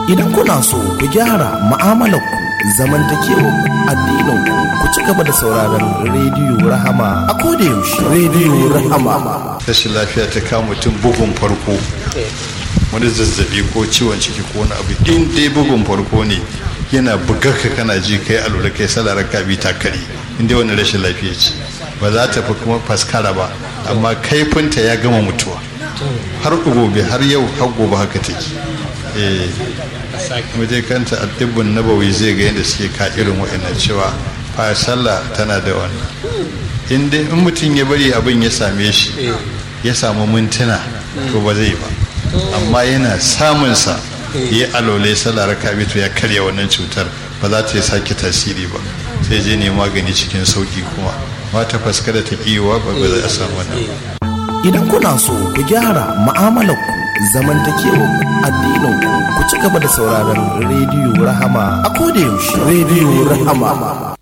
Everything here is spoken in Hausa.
Idan kuna so ku gyara mu'amalarku zamantakewa addininku ku ci gaba da sauraron rediyo Rahama a koda yaushe. Rediyo Rahama. rashin lafiya ta kama mutum bugun farko wani zazzabi ko ciwon ciki ko wani abu in dai bugun farko ne yana bugar ka kana ji kai alura kai salar ka bi ta kare in dai wani rashin lafiya ce ba za ta fi kuma faskara ba amma kaifinta ya gama mutuwa har gobe har yau har gobe haka take eh kuma dai kanta addibin nabawi zai ga yadda suke ka irin wa'annan cewa fa sallah tana da wannan in dai in mutum ya bari abin ya same shi ya samu mintuna to ba zai ba amma yana samunsa ya alole sallah raka to ya karya wannan cutar ba za ta sake tasiri ba sai je ne magani cikin sauki kuma mata faskara ta kiwa ba ba za a samu wannan Idan kuna so ku gyara mu'amalarku zamantakewa addininku ku ci gaba da sauraron rediyo Rahama a koda yaushe. Rediyo Rahama.